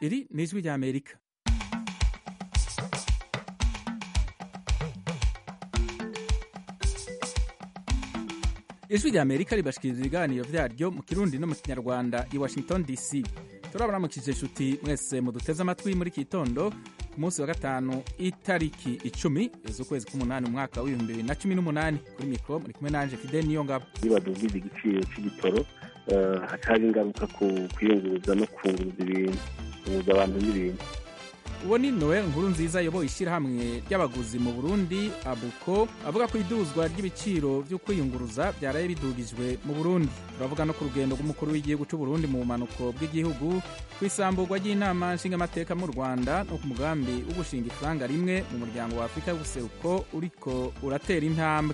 iri ni ijwi rya amerika ijwi rya amerika ribashikiriza ibiganiro vyaryo mu kirundi no mu kinyarwanda i washington dc turabaramukije inshuti mwese muduteze amatwi muri iki gitondo ku munsi wa gatanu itariki icumi z'ukwezi k'umunani umwaka w'ibihumbi bibiri na cumi n'umunani kuri mikoro muri kumwe nanje fide niyo ngabo nibadugize igiciro cy'igitoro hatari ingaruka ku kwiyunguruza no kunguruza ibintu kunguruza abantu n'ibintu uwo ni noel nkuru nziza ayoboye ishyirahamwe ry'abaguzi mu burundi abuko avuga ko iduzwa ry'ibiciro byo kwiyunguruza byaraye bidugijwe mu burundi turavuga no ku rugendo rw'umukuru w'igihugu cy'u burundi mu bumanuko bw'igihugu ku isamburwa ry'inama nshingamateka mu rwanda no ku mugambi wo gushinga ifaranga rimwe mu muryango wa afurika y'ubuseruko uriko uratera intambwe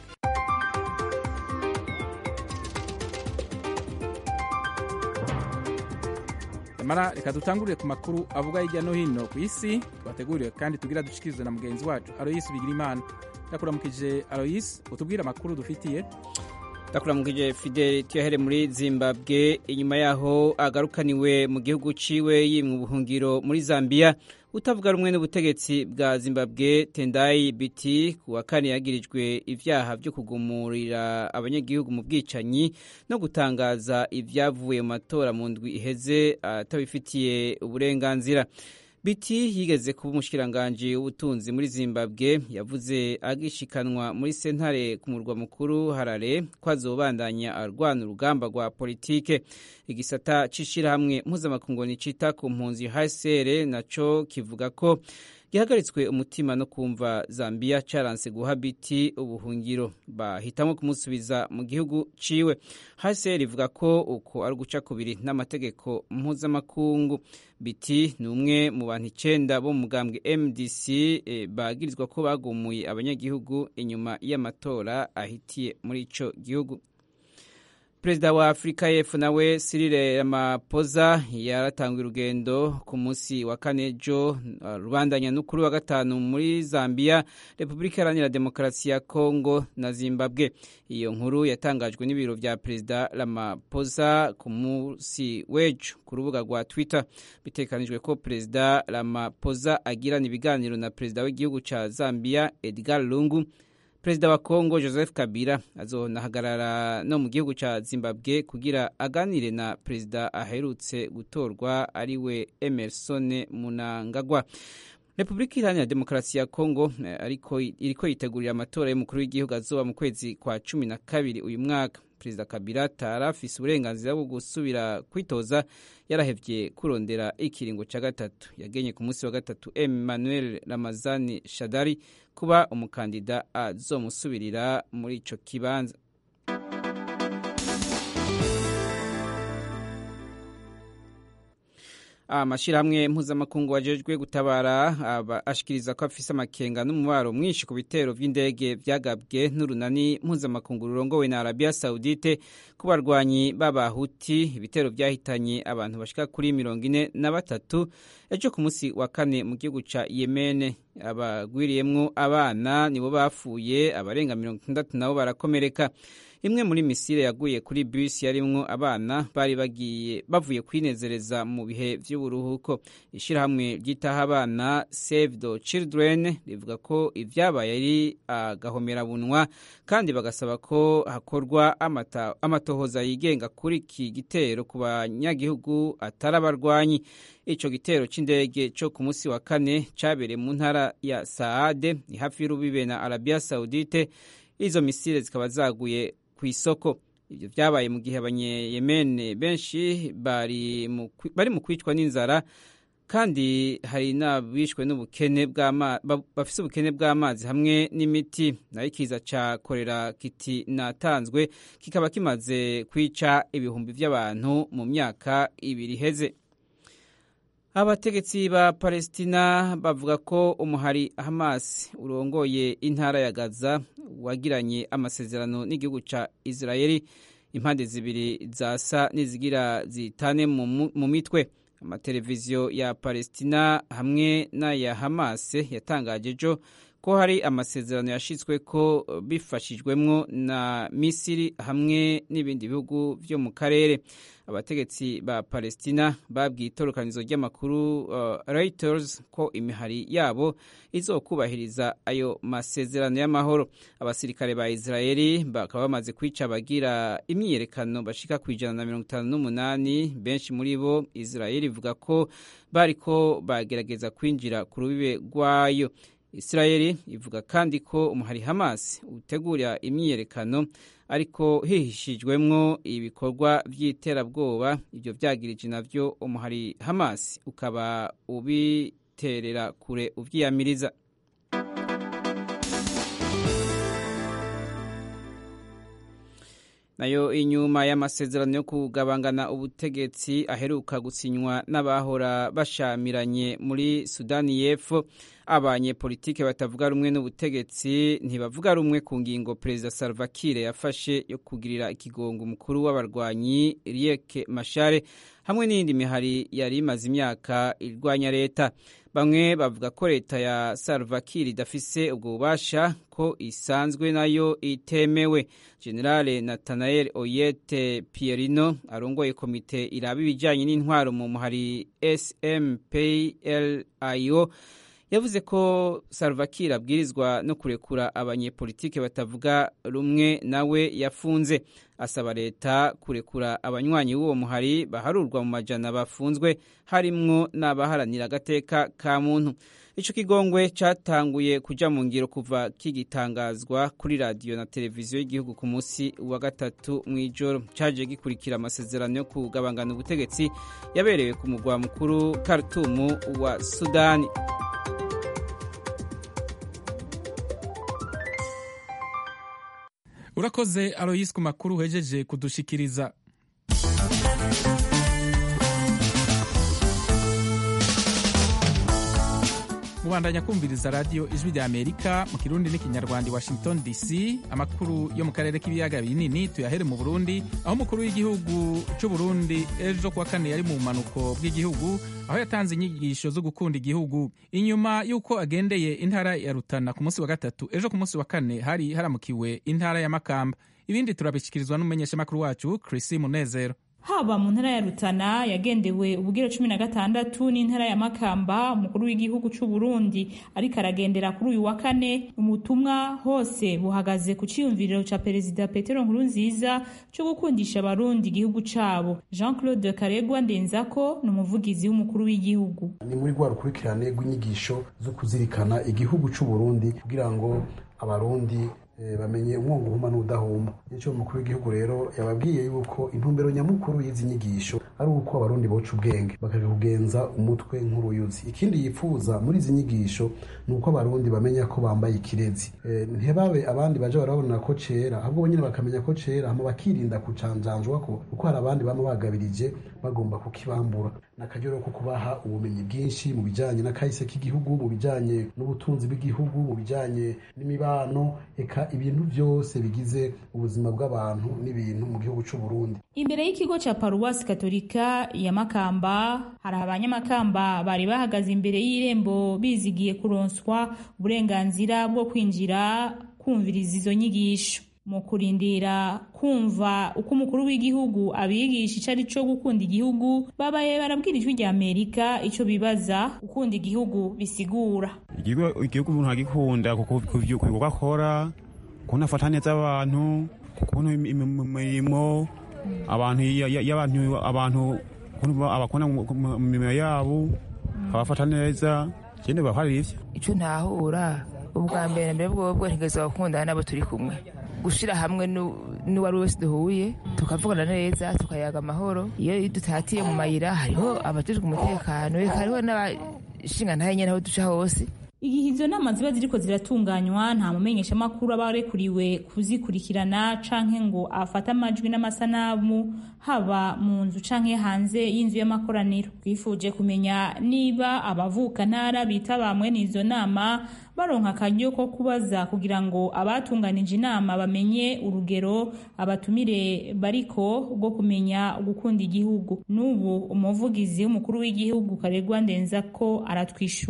nyamara reka dutangurire ku makuru avuga hirya no hino ku isi twateguriwe kandi tugira dushyikirizwe na mugenzi wacu aroyisi bigira imana ndakuramukije aroyisi utubwire amakuru dufitiye ndakuramukije fideli tuyahere muri zimbabwe inyuma yaho agarukaniwe mu gihugu ciwe yimwe ubuhungiro muri zambia utavuga rumwe n'ubutegetsi bwa zimbabwe tendayi biti ku wa kane yagirijwe ivyaha vyo kugumurira abanyagihugu mu bwicanyi no gutangaza ivyavuye mu matora mu ndwi iheze atabifitiye uburenganzira biti yigeze kuba umushikiranganji w'ubutunzi muri zimbabwe yavuze agishikanwa muri sentare ku murwa mukuru harare ko azobandanya arwana urugamba rwa politike igisata c'ishirahamwe mpuzamakungu nicita ku mpunzi hcr naco kivuga ko gihagaritswe umutima no kumva zambia caranse guha biti ubuhungiro bahitamo kumusubiza mu gihugu ciwe hcr ivuga ko uko ari uguca kubiri n'amategeko mpuzamakungu biti ni umwe mu bantu icenda bo mu mugambwe mdc e, bagirizwa ko bagumuye abanyagihugu inyuma y'amatora ahitiye muri ico gihugu perezida wa afurika y'epfo nawe Cyril Ramaphosa yaratanguye urugendo ku munsi wa kane ejo rubandanya n'ukuri wa gatanu muri zambia repubulika iharanira demokarasi ya kongo na zimbabwe iyo nkuru yatangajwe n'ibiro vya perezida Ramaphosa ku munsi w'ejo ku rubuga rwa twitter bitekanijwe ko perezida Ramaphosa agirana ibiganiro na perezida w'igihugu ca zambia edgar lungu perezida wa kongo joseph kabila azonahagarara no mu gihugu ca zimbabwe kugira aganire na perezida aherutse gutorwa ariwe emerson munangagwa repubulika iharanira demokarasi ya kongo ariko iriko yitegurira amatora y'umukuru w'igihugu azoba mu kwezi kwa cumi na kabiri uyu mwaka perezida kabila tarafise uburenganzira bwo gusubira kwitoza yarahevye kurondera ikiringo ca gatatu yagenye ku munsi wa gatatu emmanuel ramazani shadari kuba umukandida azomusubirira muri ico kibanza amashirahamwe mpuzamakungu ajejwe gutabara ashikiriza ko afise amakenga n'umubaro mwinshi ku bitero vy'indege vyagabwe n'urunani mpuzamakungu rurongowe na Arabia Saudite ku barwanyi b'abahuti ibitero vyahitanye abantu bashika kuri mirongo ine na batatu ejo ku munsi wa kane mu gihugu ca Yemen abagwiriyemwo abana nibo bapfuye abarenga mirongo itandatu nabo barakomereka imwe muri misile yaguye kuri bisi yarimwo abana bari bagiye bavuye kwinezereza mu bihe vy'uburuhuko ishirahamwe ryitaho abana Save the Children rivuga ko ivyabaye ari agahomerabunwa kandi bagasaba ko hakorwa amata, amatohoza yigenga kuri iki gitero ku banyagihugu atari abarwanyi ico gitero c'indege co ku munsi wa kane cabereye mu ntara ya Saade ni hafi y'urubibe na Arabia Saudite izo misile zikaba zaguye ku isoko ibyo byabaye mu gihe abanyeyemene benshi bari mu kwicwa n'inzara kandi hari n'abishwe n'ubukene bafise ubukene bw'amazi hamwe n'imiti nayo ikiza ca korera kiti natanzwe kikaba kimaze kwica ibihumbi by'abantu mu myaka ibiri iheze abategetsi ba palestina bavuga ko umuhari hamas urongoye intara ya gaza wagiranye amasezerano n'igihugu ca israeli impande zibiri zasa n'izigira zitane mu mitwe amateleviziyo ya palestina hamwe n'aya hamas yatangaje ejo ko hari amasezerano yashyizwe ko bifashijwemwo na misiri hamwe n'ibindi bihugu byo mu karere abategetsi ba palestina babwiye itorokanizo ry'amakuru uh, reuters ko imihari yabo izokubahiriza ayo masezerano y'amahoro abasirikare ba israeli bakaba bamaze kwica abagira imyiyerekano bashika ku ijana na mirongo itanu n'umunani benshi muri bo israeli ivuga ko bariko bagerageza kwinjira ku rubibe rwayo israeli ivuga kandi ko umuhari hamas utegura imyiyerekano ariko hihishijwemwo ibikorwa by'iterabwoba ibyo byagirije navyo umuhari hamas ukaba ubiterera kure uvyiyamiriza nayo inyuma y'amasezerano yo kugabangana ubutegetsi aheruka gusinywa n'abahora bashamiranye muri sudani y'epfo abanyepolitike batavuga rumwe n'ubutegetsi ntibavuga rumwe ku ngingo perezida salva kiir yafashe yo kugirira ikigongo umukuru w'abarwanyi riek mashare hamwe n'iyindi mihari yari imaze imyaka irwanya leta bamwe bavuga ko leta ya salva kiir idafise ubwo bubasha ko isanzwe nayo itemewe generale nathanael oyete pierino arongoye komite iraba ibijyanye n'intwaro mu muhari smplio yavuze ko salva kiir abwirizwa no kurekura abanyepolitike batavuga rumwe nawe yafunze asaba leta kurekura abanywanyi b'uwo muhari baharurwa mu majana bafunzwe harimwo n'abaharanira agateka ka muntu ico kigongwe catanguye kuja mu ngiro kuva kigitangazwa kuri radiyo na televiziyo y'igihugu ku munsi wa gatatu mw'ijoro caje gikurikira amasezerano yo kugabangana ubutegetsi yaberewe ku mugwa mukuru Khartoum wa Sudani urakoze aloyisi ku makuru uhejeje kudushikiriza mubandanya kumviriza radiyo ijwi rya amerika mu kirundi n'ikinyarwanda i washington dc amakuru yo mu karere k'ibiyaga binini tuyahere mu burundi aho umukuru w'igihugu cy'u burundi ejo kuwa kane yari mu bumanuko bw'igihugu aho yatanze inyigisho zo gukunda igihugu inyuma y'uko agendeye intara ya rutana ku munsi wa gatatu ejo ku munsi wa kane hari haramukiwe intara ya makamba ibindi turabishyikirizwa n'umumenyeshamakuru wacu Chrissy Munezero haba mu ntara ya Rutana yagendewe ubugero cumi na gatandatu n'intara ya Makamba umukuru w'igihugu c'u Burundi ariko aragendera kuri uyu wa kane umutumwa hose buhagaze ku ciyumviriro ca perezida Petero Nkurunziza co gukundisha abarundi igihugu cabo Jean Claude Karegwa Ndenzako ni umuvugizi w'umukuru w'igihugu ni muri rwa rukurikirane rw'inyigisho zo kuzirikana igihugu c'u Burundi kugira ngo abarundi bamenye umwungu uhuma n'udahuma nicyo umukuru w'igihugu rero yababwiye yuko intumbero nyamukuru y'izi nyigisho ari uko abarundi boca ubwenge bakakugenza umutwe nk'uruyuzi ikindi yifuza muri izi nyigisho ni uko abarundi bamenya ko bambaye ikirezi ntibabe abandi baje barabona ko cera ahubwo nyine bakamenya ko cera hama bakirinda kucanjanjwa ko kuko hari abandi bama bagabirije bagomba kukibambura n'akaryo ko kubaha ubumenyi bwinshi mu bijanye n'akahise k'igihugu mu bijanye n'ubutunzi bw'igihugu mu bijanye n'imibano eka ibintu byose bigize ubuzima bw'abantu n'ibintu mu gihugu cy'u Burundi imbere y'ikigo ca paruwasi katolika ya makamba hari abanyamakamba bari bahagaze imbere y'irembo bizigiye kuronswa uburenganzira bwo kwinjira kumviriza izo nyigisho mu kurindira kumva uko umukuru w'igihugu abigisha ico ari co gukunda igihugu babaye barabwira ijwi rya amerika ico bibaza gukunda igihugu bisigura igihugu umuntu agikunda ku bikorwa akora ukuntu afata neza abantu ukuntu imirimo abantu abantu abakunda mu mirimo yabo abafata neza ikindi bahari ivyo ico ntahura ubwa mbere mbere bwobwo ntigeze gukundana n'abo turi kumwe gushira hamwe n'uwari wese duhuye tukavugana neza tukayaga amahoro iyo dutatiye mu mayira hariho abajejwe umutekano hariho n'abashinga ntaye nyene aho duca hose igihe izo nama ziba ziriko ziratunganywa nta mumenyeshamakuru aba arekuriwe kuzikurikirana canke ngo afate amajwi n'amasanamu haba mu nzu canke hanze y'inzu y'amakoraniro twifuje kumenya niba abavuka ntara bitaba mwene izo nama baronka akaryo ko kubaza kugira ngo abatunganije inama bamenye urugero abatumire bariko bwo kumenya gukunda igihugu n'ubu umuvugizi w'umukuru w'igihugu karegwa ndenza ko aratwishura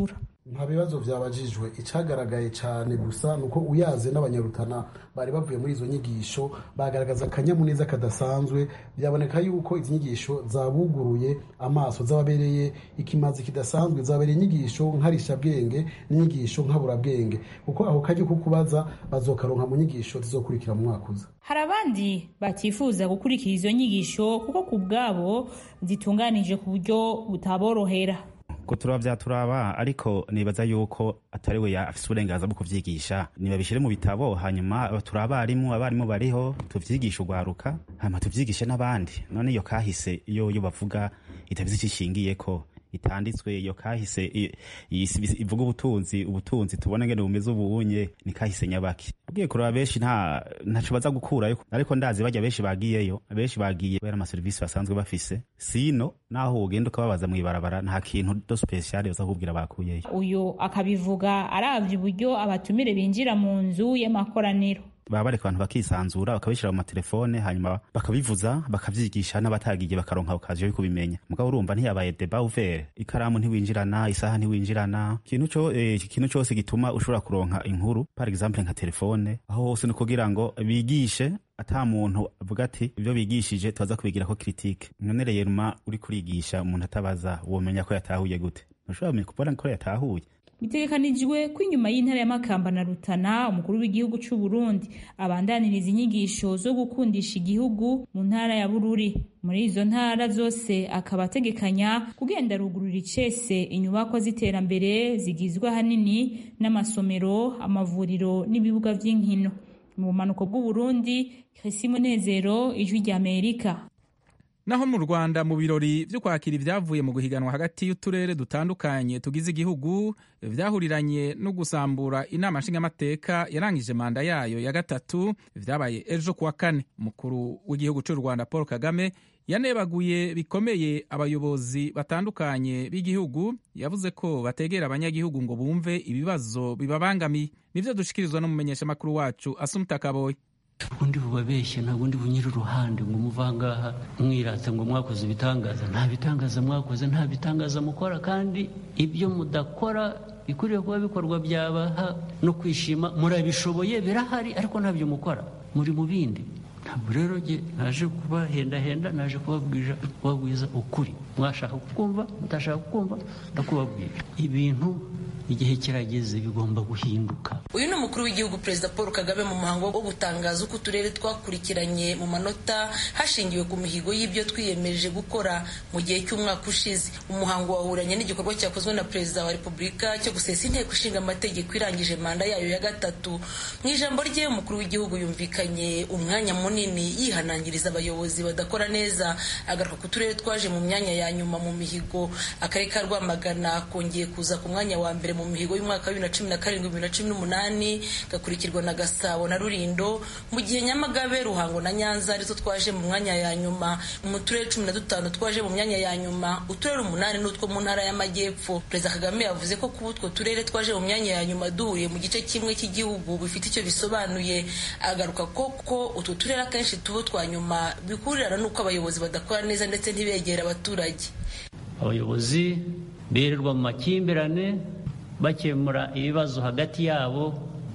nta bibazo byabajijwe icyagaragaye cyane gusa ni uko uyaze n'abanyarutana bari bavuye muri izo nyigisho bagaragaza akanyamuneza kadasanzwe byaboneka yuko izi nyigisho zabuguruye amaso zababereye ikimazi kidasanzwe zabereye inyigisho nkarishabwenge n'inyigisho nkaburabwenge kuko aho kajya ko kubaza bazokaronka mu nyigisho zizokurikira mu mwaka uza hari abandi batifuza gukurikira izo nyigisho kuko ku bwabo zitunganije ku buryo butaborohera ko turaba byaturaba ariko nibaza yuko atari we afite uburenganzira bwo kuvyigisha nibabishyire mu bitabo hanyuma turi abarimu abarimu bariho tuvyigishe urwaruka hanyuma tuvyigishe n'abandi none iyo kahise iyo yo bavuga itabizi icyo ishingiyeko itanditswe iyo kahise ivuga ubutunzi ubutunzi tubona ngene bumeze ubunye ni kahise nyabaki ugiye kuraba benshi nta ntaco baza gukurayo ariko ndazi bajya benshi bagiyeyo benshi bagiye kubera amaserivisi basanzwe bafise sino naho ugenda ukababaza mw'ibarabara nta kintu do special baza kubwira bakuyeyo uyu akabivuga aravye uburyo abatumire binjira mu nzu y'amakoraniro baba bareka abantu bakisanzura bakabishyira mu matelefone hanyuma bakabivuza bakavyigisha n'abatagiye bakaronka okaziyo yo kubimenya mugabo urumva ntiyabaye deba uvere ikaramu ntiwinjirana isaha ntiwinjirana ikintu co ikintu eh, cose gituma ushobora kuronka inkuru par exemple nka telefone aho hose ni kugira ngo bigishe ata muntu avuga ati ibyo bigishije tubaza kubigirako critique none rero uri kurigisha umuntu atabaza womenya ko yatahuye gute ntushobora kubona ko yatahuye bitegekanijwe ko inyuma y'intara ya Makamba na Rutana umukuru w'igihugu cy'u Burundi abandaniriza inyigisho zo gukundisha igihugu mu ntara ya Bururi muri izo ntara zose akaba ategekanya kugenda rugurura icese inyubako z'iterambere zigizwe ahanini n'amasomero amavuriro n'ibibuga vy'inkino mu bumanuko bw'u Burundi Chrissy Munezero ijwi rya Amerika naho mu rwanda mu birori byo kwakira ibyavuye mu guhiganwa hagati y'uturere dutandukanye tugize igihugu byahuriranye no gusambura inama nshingamateka yarangije manda yayo ya gatatu byabaye ejo kuwa kane umukuru w'igihugu cy'u rwanda paul kagame yanebaguye bikomeye abayobozi batandukanye b'igihugu yavuze ko bategera abanyagihugu ngo bumve ibibazo bibabangamiye nibyo dushikirizwa n'umumenyeshamakuru wacu asumuta kaboye ubundi bubabeshye ntabwo undi bunyira uruhande ngo umuvangaha mwirata ngo mwakoze ibitangaza nta bitangaza mwakoze nta bitangaza mukora kandi ibyo mudakora bikwiriye kuba bikorwa byabaha no kwishima murabishoboye birahari ariko ntabyo mukora muri mu bindi ntabwo rero jye naje kubahendahenda naje kubabwiza ukuri mwashaka kukumva mutashaka kukumva ndakubabwira ibintu igihe kirageze bigomba guhinduka uyu ni umukuru w'igihugu perezida paul kagame mu muhango wo gutangaza uko uturere twakurikiranye mu manota hashingiwe ku mihigo y'ibyo twiyemeje gukora mu gihe cy'umwaka ushize umuhango wahuranye n'igikorwa cyakozwe na perezida wa repubulika cyo gusesa inteko ishinga amategeko irangije manda yayo ya gatatu mu ijambo rye umukuru w'igihugu yumvikanye umwanya munini yihanangiriza abayobozi badakora neza agaruka ku turere twaje mu myanya ya nyuma mu mihigo akarere ka rwamagana kongeye kuza ku mwanya wa mbere mu mihigo y'umwaka wa bibiri na cumi na karindwi bibiri na cumi n'umunani gakurikirwa na gasabo na rurindo mu gihe nyamagabe ruhango na nyanza arizo twaje mu mwanya ya nyuma mu turere cumi na dutanu twaje mu myanya ya nyuma uturere umunani n'utwo mu ntara y'amajyepfo perezida kagame yavuze ko kuba utwo turere twaje mu myanya ya nyuma duhuriye mu gice kimwe cy'igihugu bifite icyo bisobanuye agaruka ko ko utwo turere akenshi tuba twa nyuma bikurirana n'uko abayobozi badakora neza ndetse ntibegera abaturage abayobozi birirwa mu makimbirane bakemura ibibazo hagati yabo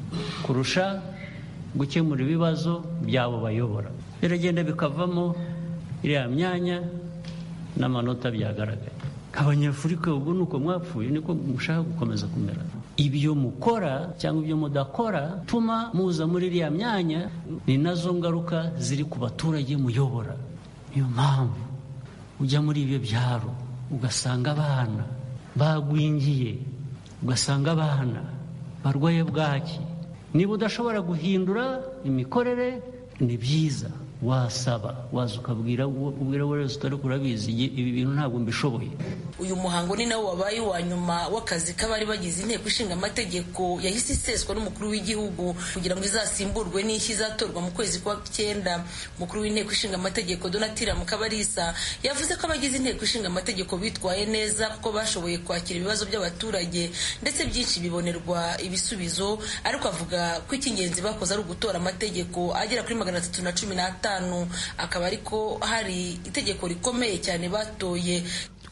kurusha gukemura ibibazo byabo bayobora biragenda bikavamo iriya myanya n'amanota byagaragaye abanyafurika ubu ni uko mwapfuye niko mushaka gukomeza kumera ibyo mukora cyangwa ibyo mudakora tuma muza muri iriya myanya ni nazo ngaruka ziri ku baturage muyobora niyo mpamvu ujya muri ibyo byaro ugasanga abana bagwingiye ugasanga abana barwaye bwaki niba udashobora guhindura imikorere ni byiza wasaba waza ukabwira ubwira wese utari kurabizi ibi bintu ntabwo mbishoboye uyu muhango ni nawo wabaye uwa nyuma w'akazi k'abari bagize inteko ishinga amategeko yahise iseswa n'umukuru w'igihugu kugira ngo izasimburwe n'ishyi izatorwa mu kwezi kwa cyenda umukuru w'inteko ishinga amategeko donatira mukabarisa yavuze ko abagize inteko ishinga amategeko bitwaye neza kuko bashoboye kwakira ibibazo by'abaturage ndetse byinshi bibonerwa ibisubizo ariko avuga ko icy'ingenzi bakoze ari ugutora amategeko agera kuri magana atatu na cumi n'atanu akaba ariko hari itegeko rikomeye cyane batoye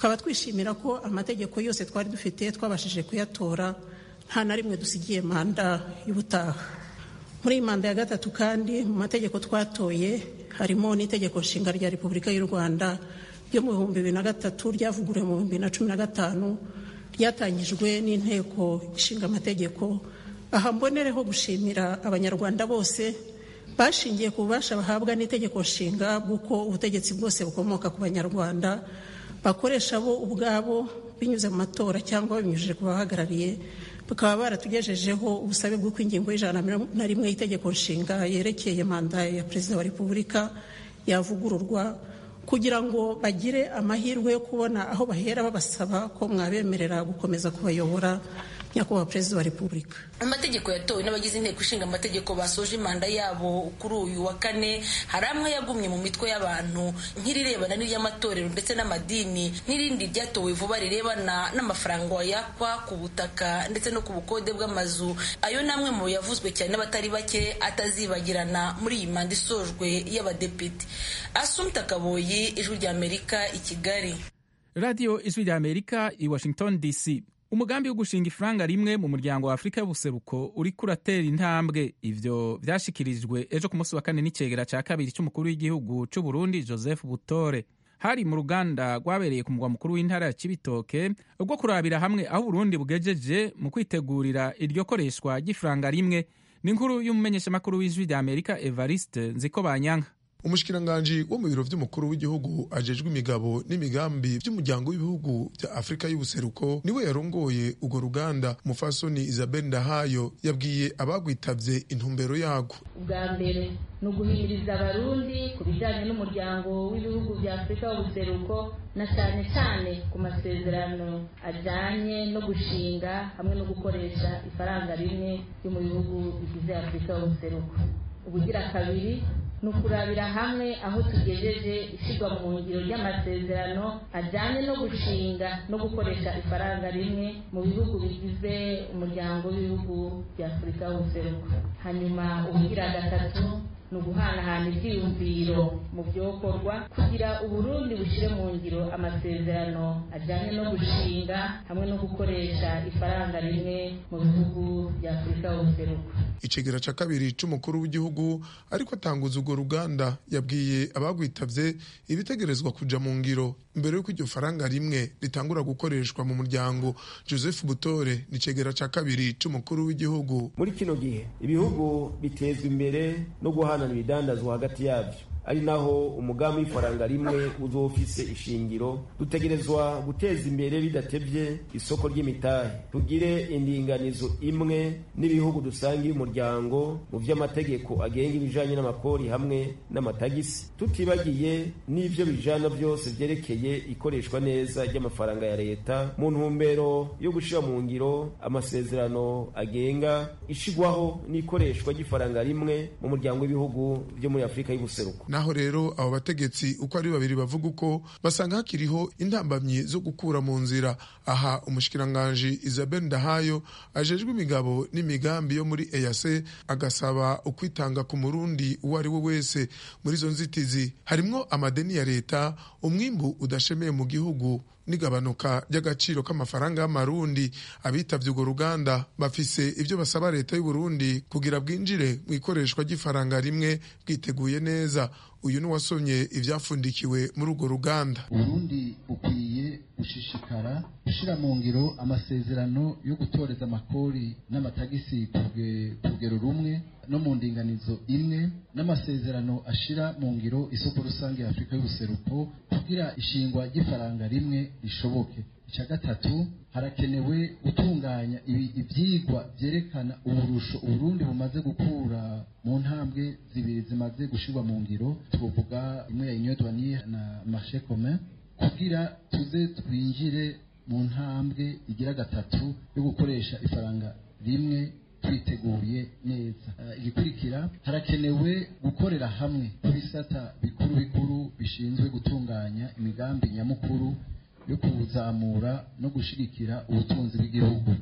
tukaba twishimira ko amategeko yose twari dufite twabashije kuyatora nta na rimwe dusigiye manda y'ubutaha muri iyi manda ya gatatu kandi mu mategeko twatoye harimo n'itegeko nshinga rya repubulika y'u rwanda ryo mu bihumbi bibiri na gatatu ryavuguruwe mu bihumbi bibiri na cumi na gatanu ryatangijwe n'inteko ishinga amategeko aha mbonereho gushimira abanyarwanda bose bashingiye ku bubasha bahabwa n'itegeko nshinga bw'uko ubutegetsi bwose bukomoka ku banyarwanda bakoresha bo ubwabo binyuze mu matora cyangwa babinyujije ku bahagarariye bakaba baratugejejeho ubusabe bw'uko ingingo y'ijana na rimwe y'itegeko nshinga yerekeye manda ya perezida wa repubulika yavugururwa kugira ngo bagire amahirwe yo kubona aho bahera babasaba ko mwabemerera gukomeza kubayobora nyakubahwa perezida wa repubulika amategeko yatowe n'abagize inteko ishinga amategeko basoje manda yabo kuri uyu wa kane hari amwe yagumye mu mitwe y'abantu nk'irirebana n'iry'amatorero ndetse n'amadini n'irindi ryatowe vuba rirebana n'amafaranga wayakwa ku butaka ndetse no ku bukode bw'amazu ayo ni amwe mu yavuzwe cyane n'abatari bake atazibagirana muri iyi manda isojwe y'abadepite asumta kaboyi ijwi ry'amerika i kigali radiyo ijwi ry'amerika i washington dc umugambi wo gushinga ifaranga rimwe mu muryango wa afurika y'ubuseruko uriko uratera intambwe ivyo vyashikirijwe ejo ku munsi wa kane n'icegera ca kabiri c'umukuru w'igihugu c'uburundi joseph butore hari mu ruganda rwabereye ku mugwa mukuru w'intara ya cibitoke rwo kurabira hamwe aho uburundi bugejeje mu kwitegurira iryo koreshwa ry'ifaranga rimwe n'inkuru y'umumenyeshamakuru w'ijwi rya amerika evariste nziko banyanka umushikiranganji wo mu biro vy'umukuru w'igihugu ajejwe imigabo n'imigambi vy'umuryango w'ibihugu vya afurika y'ubuseruko niwe yarongoye urwo ruganda umufasoni isabel ndahayo yabwiye abagwitavye intumbero yarwo ubwa mbere ni uguhimiriza abarundi ku bijanye n'umuryango w'ibihugu vya afurika y'ubuseruko na cyane cyane ku masezerano ajanye no gushinga hamwe no gukoresha ifaranga rimwe ryo mu bihugu bigize afurika y'ubuseruko ubugira kabiri ni ukurabira hamwe aho tugejeje ishyirwa mu ngiro ry'amasezerano ajyanye no gushinga no gukoresha ifaranga rimwe mu bihugu bigize umuryango w'ibihugu bya afurika y'ubuseruko hanyuma ubugira gatatu ni uguhanahana ibyiyumviro mu byokorwa kugira uburundi bushyire mu ngiro amasezerano ajyanye no gushinga hamwe no gukoresha ifaranga rimwe mu bihugu bya afurika y'ubuseruko icegera ca kabiri c'umukuru w'igihugu ariko atanguza urwo ruganda yabwiye abagwitavye ibitegerezwa kuja mu ngiro mbere y'uko iryo faranga rimwe ritangura gukoreshwa mu muryango joseph butore ni icegera ca kabiri c'umukuru w'igihugu muri kino gihe ibihugu bitezwa imbere no guhanana ibidandazwa hagati yabyo ari naho umugambi w'ifaranga rimwe uzofise ishingiro dutegerezwa guteza imbere bidatevye isoko ry'imitahe tugire indinganizo imwe n'ibihugu dusangiye umuryango mu vy'amategeko agenga ibijanye n'amakori hamwe n'amatagisi tutibagiye n'ivyo bijana vyose vyerekeye ikoreshwa neza ry'amafaranga ya leta mu ntumbero yo gushira mu ngiro amasezerano agenga ishigwaho n'ikoreshwa ry'ifaranga rimwe mu muryango w'ibihugu vyo muri afurika y'ubuseruko naho rero abo bategetsi uko ari babiri bavuga uko basanga hakiriho intambamyi zo gukura mu nzira aha umushikiranganji isabel ndahayo ajejwe imigabo n'imigambi yo muri eyase agasaba ukwitanga ku murundi uwo ari we wese muri izo nzitizi harimwo amadeni ya leta umwimbu udashemeye mu gihugu n'igabanuka ry'agaciro k'amafaranga y'amarundi abitavye urwo ruganda bafise ivyo basaba leta y'uburundi kugira bwinjire mu ikoreshwa ry'ifaranga rimwe bwiteguye neza uyu ni wasomye ivyafundikiwe muri urwo ruganda uburundi bukwiye gushishikara gushira mu ngiro amasezerano yo gutoreza amakori n'amatagisi ku rugero rumwe no mu ndinganizo imwe n'amasezerano ashira mu ngiro isoko rusange ya afurika y'ubuseruko kugira ishingwa ry'ifaranga rimwe rishoboke icya gatatu harakenewe gutunganya ibyigwa byerekana uburusho uburundi bumaze gukura mu ntambwe zibiri zimaze gushyirwa mu ngiro twavuga imwe ya union douanière na marché commun kugira tuze twinjire mu ntambwe igira gatatu yo gukoresha ifaranga rimwe twiteguye neza igikurikira harakenewe gukorera hamwe ku bisata bikuru bikuru bishinzwe gutunganya imigambi nyamukuru yo kuzamura no gushyigikira ubutunzi bw'igihugu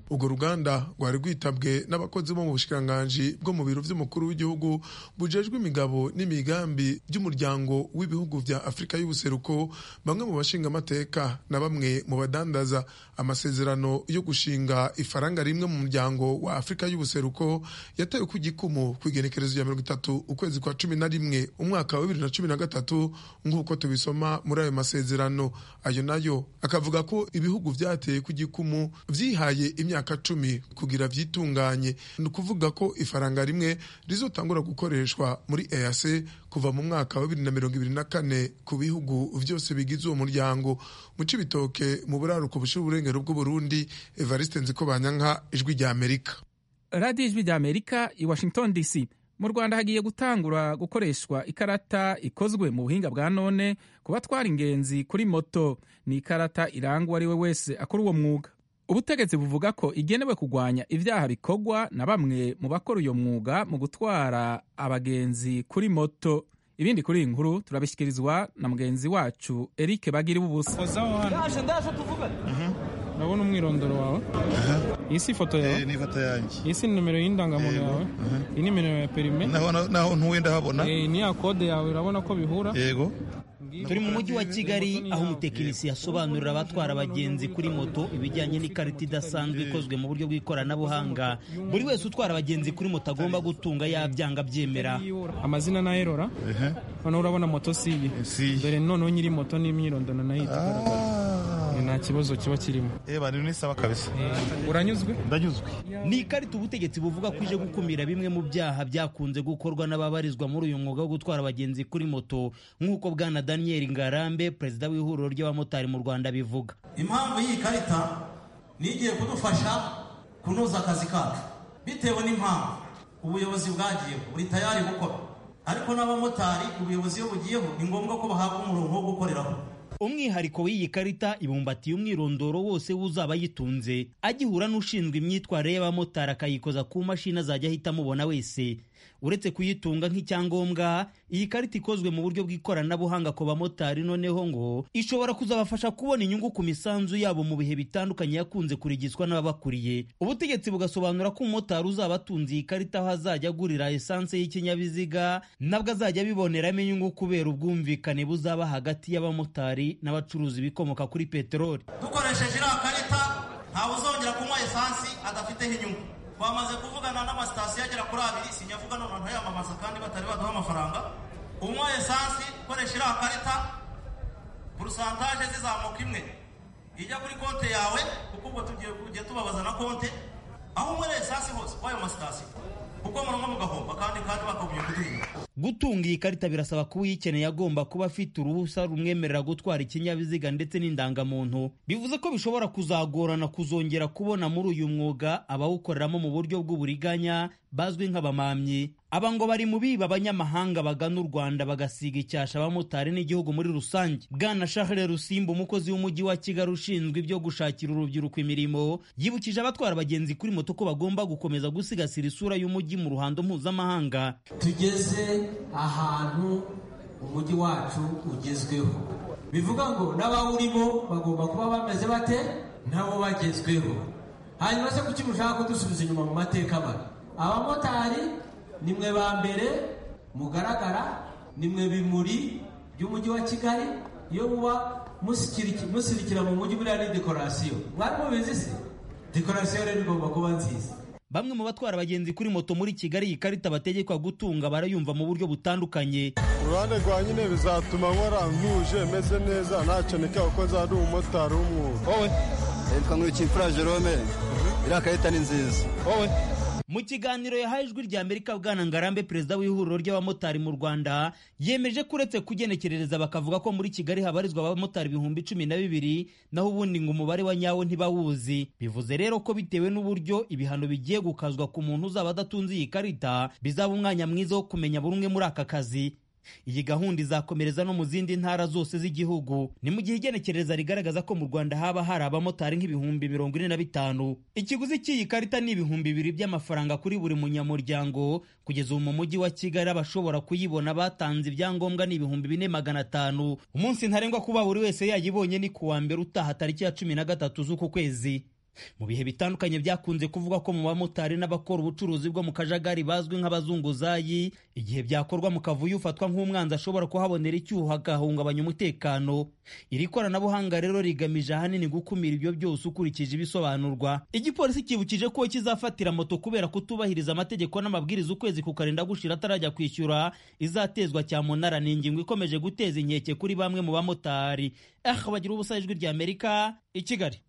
urwo ruganda rwari rwitabwe n'abakozi bo mu bushikiranganji bwo mu biro vy'umukuru w'igihugu bujejwe imigabo n'imigambi by'umuryango w'ibihugu vya afurika y'ubuseruko bamwe mu bashingamateka na bamwe mu badandaza amasezerano yo gushinga ifaranga rimwe mu muryango wa afurika y'ubuseruko yatewe ku gikumu ku igenekerezo rya mirongo itatu ukwezi kwa cumi na rimwe umwaka wa bibiri na cumi na gatatu nk'uko tubisoma muri ayo masezerano ayo nayo akavuga ko ibihugu vyateye ku gikumu vyihaye imyaka cumi kugira vyitunganye ni ukuvuga ko ifaranga rimwe rizotangura gukoreshwa muri EAC kuva mu mwaka wa bibiri na mirongo ibiri na kane ku bihugu vyose bigize uwo muryango mu cibitoke mu buraruko bushira uburengero bw'uburundi evariste nzikobanyanka ijwi rya amerika radiyo ijwi rya amerika i washington dc mu rwanda hagiye gutangura gukoreshwa ikarata ikozwe mu buhinga bwa none ku batwara ingenzi kuri moto ni ikarata iranga uwo ari we wese akora uwo mwuga ubutegetsi buvuga ko igenewe kurwanya ibyaha bikorwa na bamwe mu bakora uyo mwuga mu gutwara abagenzi kuri moto ibindi kuri iyi nkuru turabishyikirizwa na mugenzi wacu eric bagiri bubusa urabona umwirondoro wawe iyi si ifoto yawe ni ifoto yanjye iyi si nimero y'indangamuntu yawe iyi ni nimero ya perime naho ntuwe ndahabona ni ya kode yawe urabona ko bihura yego turi mu mujyi wa kigali aho umutekinisiye asobanurira abatwara abagenzi kuri moto ibijyanye n'ikarita idasanzwe ikozwe mu buryo bw'ikoranabuhanga buri wese utwara abagenzi kuri moto agomba gutunga yabyanga abyemera amazina na erora noneho urabona moto si iyi dore noneho nyiri moto n'imyirondoro nayo nta kibazo kiba kirimo eba ni sawa kabisa uranyuzwe ndanyuzwe ni ikarita ubutegetsi buvuga ko ije gukumira bimwe mu byaha byakunze gukorwa n'ababarizwa muri uyu mwuga wo gutwara abagenzi kuri moto nk'uko bwana daniel ngarambe perezida w'ihuriro ry'abamotari mu rwanda bivuga impamvu y'iyi karita ni igiye kudufasha kunoza akazi kacu bitewe n'impamvu ubuyobozi bwagiyeho buri tayari gukora ariko n'abamotari ubuyobozi iyo bugiyeho ni ngombwa ko bahabwa umurongo wo gukoreraho umwihariko w'iyi karita ibumbatiye umwirondoro wose w'uzaba ayitunze agihura n'ushinzwe imyitwarire y'abamotari akayikoza ku mashini azajya ahita amubona wese uretse kuyitunga nk'icyangombwa iyi karita ikozwe mu buryo bw'ikoranabuhanga ku bamotari noneho ngo ishobora kuzabafasha kubona inyungu ku misanzu yabo mu bihe bitandukanye yakunze kurigizwa n'ababakuriye ubutegetsi bugasobanura ko umumotari uzaba atunze iyi karita aho azajya agurira esanse y'ikinyabiziga nabwo azajya abiboneramo inyungu kubera ubwumvikane buzaba hagati y'abamotari n'abacuruzi ibikomoka kuri peteroli dukoresheje iriya karita ntawe uzongera kunywa esansi adafiteho inyungu twamaze kuvugana n'amasitasiyo agera kuri abiri sinyavuga none ntayamamaza kandi batari baduha amafaranga unywa esansi ukoresha iriya karita porosantaje zizamuka imwe ijya kuri konti yawe kuko ubwo tugiye kujya tubabaza na konti aho unywera esansi hose w'ayo masitasiyo kuko munywa mugahomba kandi kandi bakagumye kuduhinga gutunga iyi karita birasaba kuba uyikeneye agomba kuba afite uruhusa rumwemerera gutwara ikinyabiziga ndetse n'indangamuntu bivuze ko bishobora kuzagorana kuzongera kubona muri uyu mwuga abawukoreramo mu buryo bw'uburiganya bazwi nk'abamamyi aba ngo bari mu biba abanyamahanga bagana u rwanda bagasiga icyasha abamotari n'igihugu muri rusange bwana shahere rusimba umukozi w'umujyi wa kigali ushinzwe ibyo gushakira urubyiruko imirimo yibukije abatwara abagenzi kuri moto ko bagomba gukomeza gusigasira isura y'umujyi mu ruhando mpuzamahanga tugeze ahantu umujyi wacu ugezweho bivuga ngo n'abawurimo bagomba kuba bameze bate nabo bagezweho hanyuma se kuki mushaka kudusubiza inyuma mu mateka mabi abamotari ni mwe ba mbere mugaragara ni mwe bimuri by'umujyi wa kigali iyo muba musirikira mu mujyi buriya ni dekorasiyo mwari mubizi se dekorasiyo rero igomba kuba nziza bamwe mu batwara abagenzi kuri moto muri kigali iyi karita bategekwa gutunga barayumva mu buryo butandukanye uruhande rwa nyine bizatuma nkora ntuje meze neza ntacyo nikaba ko nzaba ndi umumotari w'umwuga wowe yitwa nk'urukimfura jerome iriya karita ni nziza wowe mu kiganiro yahaye ijwi rya amerika bwana ngarambe perezida w'ihuriro ry'abamotari mu rwanda yemeje ko uretse kugenekerereza bakavuga ko muri kigali habarizwa abamotari ibihumbi cumi na bibiri naho ubundi ngo umubare wa nyawo ntibawuzi bivuze rero ko bitewe n'uburyo ibihano bigiye gukazwa ku muntu uzaba adatunze iyi karita bizaba umwanya mwiza wo kumenya buri umwe muri aka kazi iyi gahunda izakomereza no mu zindi ntara zose z'igihugu ni mu gihe igenekereza rigaragaza ko mu rwanda haba hari abamotari nk'ibihumbi mirongo ine na bitanu ikiguzi cy'iyi karita ni ibihumbi bibiri by'amafaranga kuri buri munyamuryango kugeza ubu mu mujyi wa kigali abashobora kuyibona batanze ibyangombwa ni ibihumbi bine magana atanu umunsi ntarengwa kuba buri wese yayibonye ni ku wa mbere utaha tariki ya cumi na gatatu z'uku kwezi mu bihe bitandukanye byakunze kuvuga ko mu bamotari n'abakora ubucuruzi bwo mu kajagari bazwi nk'abazunguzayi igihe byakorwa mu kavuyo ufatwa nk'umwanzi ashobora kuhabonera icyuho agahungabanya umutekano iri koranabuhanga rero rigamije ahanini gukumira ibyo byose ukurikije ibisobanurwa igipolisi kibukije ko kizafatira moto kubera kutubahiriza amategeko n'amabwiriza ukwezi kukarinda gushira atarajya kwishyura izatezwa cyamunara ni ingingo ikomeje guteza inkeke kuri bamwe mu bamotari eh bagira ubusa ijwi rya amerika i kigali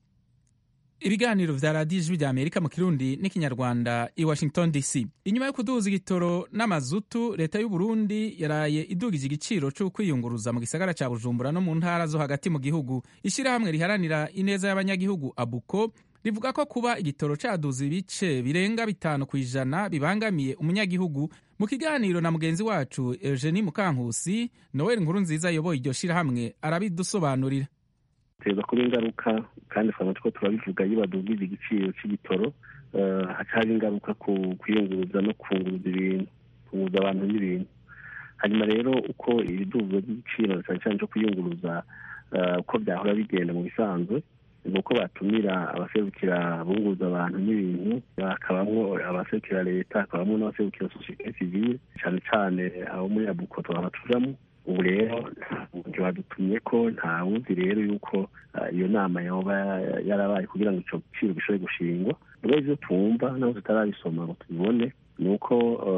ibiganiro vya radiyo ijwi rya amerika mu kirundi n'ikinyarwanda i washington dc inyuma yo kuduza igitoro n'amazutu leta y'u burundi yaraye idugije igiciro cyo kwiyunguruza mu gisagara ca bujumbura no mu ntara zo hagati mu gihugu ishyirahamwe riharanira ineza y'abanyagihugu abuko rivuga ko kuba igitoro caduza ibice birenga bitanu ku ijana bibangamiye umunyagihugu mu kiganiro na mugenzi wacu eugenie mukankusi noel nkuru nziza ayoboye iryo shirahamwe arabidusobanurira biteza kuba ingaruka kandi twaba two turabivuga iyo badugije igiciro cy'igitoro haca haba ingaruka ku kwiyunguruza no kunguruza ibintu kunguruza abantu n'ibintu hanyuma rero uko ibiduzwa by'igiciro cyane cyane cyo kwiyunguruza uko byahora bigenda mu bisanzwe ni uko batumira abaserukira bunguza abantu n'ibintu hakabamo abaserukira leta hakabamo n'abaserukira sosiyete sivile cyane cyane abo muri abuko twaba tujamo ubu rero ntibadutumye ko nta wuzi rero yuko iyo nama yoba yarabaye kugira ngo icyo giciro gishobore gushingwa rero ibyo twumva naho tutarabisoma ngo tubibone ni uko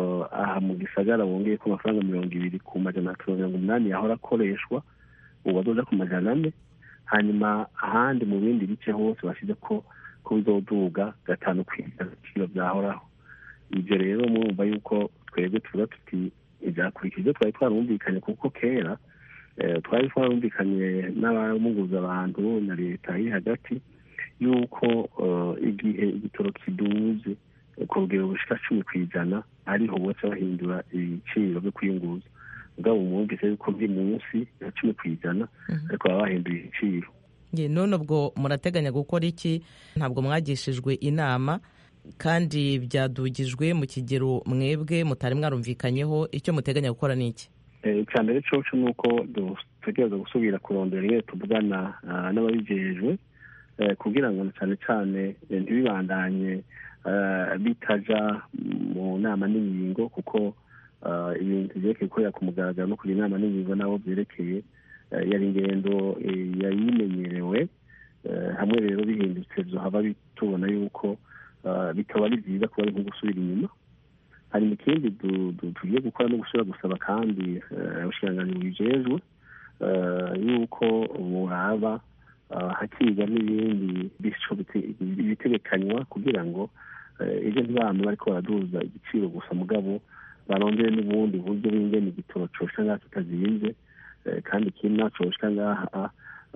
aha mu gisagara bongeye ko amafaranga mirongo ibiri ku majana atatu mirongo umunani yahora akoreshwa ubu azoja ku majana ane hanyuma ahandi mu bindi bice hose bashyize ko ko bizoduga gatanu ku ijana ibiciro byahoraho ibyo rero murumva yuko twebwe tuvuga tuti ntibyakurikije ibyo twari twarumvikanye kuko kera twari twarumvikanye n'abamuguza abantu na leta iri hagati y'uko igihe igitoro kiduze ku rugero rushika cumi ku ijana ariho bose bahindura ibiciro byo kwiyunguruza ubwabo mwumvise yuko biri munsi ya cumi ku ijana ariko baba bahinduye ibiciro none ubwo murateganya gukora iki ntabwo mwagishijwe inama kandi byadugijwe mu kigero mwebwe mutari mwarumvikanyeho icyo muteganya gukora ni iki icya mbere coco ni uko dutegereza gusubira kurondera iyo tuvugana n'ababijejwe kugira ngo cyane cyane ntibibandanye bitaja mu nama n'ingingo kuko ibintu byerekeye gukorera ku mugaragaro no kugira inama n'ingingo nabo byerekeye yari ingendo yari imenyerewe hamwe rero bihindutse haba tubona yuko bikaba ari byiza kuba ari nko gusubira inyuma hari ikindi tugiye gukora no gusubira gusaba kandi abashiranganyi bijejwe yuko buraba hakiga n'ibindi bitegekanywa kugira ngo ibyo ntibame bariko baraduza igiciro gusa mugabo barondere n'ubundi buryo bingene igitoro coshika ngaha kitazinze kandi ikindi naco coshika ngaha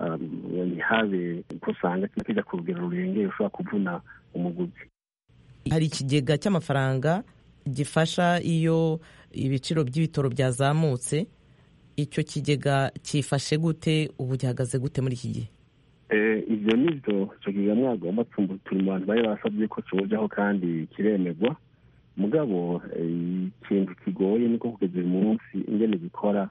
ntihabe ko usanga kija ku rugero rurengeye ushobora kuvuna umuguzi hari ikigega cy'amafaranga gifasha iyo ibiciro by'ibitoro byazamutse icyo kigega cyifashe gute ubu gihagaze gute muri iki gihe ibyo ni byo icyo kigega mwagomba turi mu bantu bari basabye ko kibujaho kandi kiremerwa mugabo ikintu kigoye niko kugeza uyu munsi ingene gikora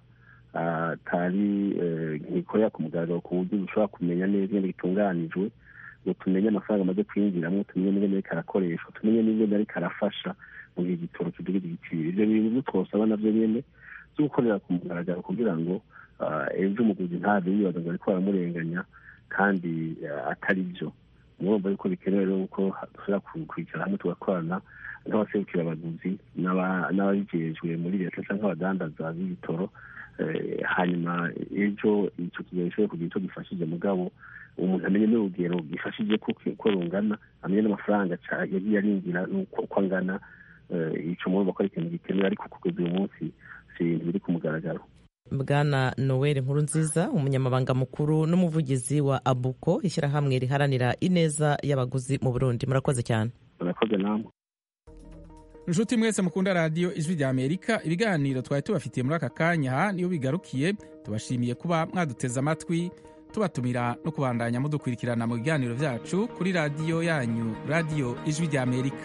atari ntikorera ku mugaragaro ku buryo dushobora kumenya neza ingene gitunganijwe ngo tumenye amafaranga amaze kwinjiramo tumenye n'ingene ariko arakoreshwa tumenye n'ingene ariko arafasha mu gihe igitoro kidugira igiciro ibyo bintu byo twosaba navyo nyene byo gukorera ku mugaragaro kugira ngo ejo umuguzi ntave yibaza ngo ariko baramurenganya kandi atari byo murumva yuko bikenewe rero uko dushobora kwicara hamwe tugakorana n'abaserukira abaguzi n'ababijejwe muri leta cyangwa abadandaza b'ibitoro hanyuma ejo icyo kigero gishobora kugira icyo gifashije mugabo umuntu amenye n'urugero gifashije ko rungana amenye n'amafaranga yagiye arinjira uko angana icyo murumva ko ari ikintu gikenewe ariko kugeza uyu munsi si ibintu biri ku mugaragaro bwana noel nkuru nziza umunyamabanga mukuru n'umuvugizi wa abuko ishyirahamwe riharanira ineza y'abaguzi mu burundi murakoze cyane murakoze namwe inshuti mwese mukunda radiyo ijwi rya amerika ibiganiro twari tubafitiye muri aka kanya aha niyo bigarukiye tubashimiye kuba mwaduteze amatwi tubatumira no kubandanya mudukurikirana mu biganiro byacu kuri radiyo yanyu radiyo ijwi rya amerika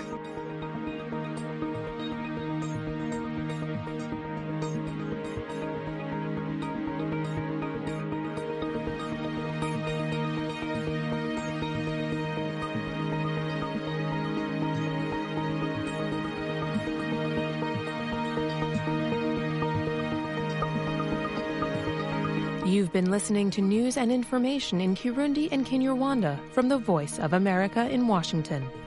You've been listening to news and information in Kirundi and Kinyarwanda from the Voice of America in Washington.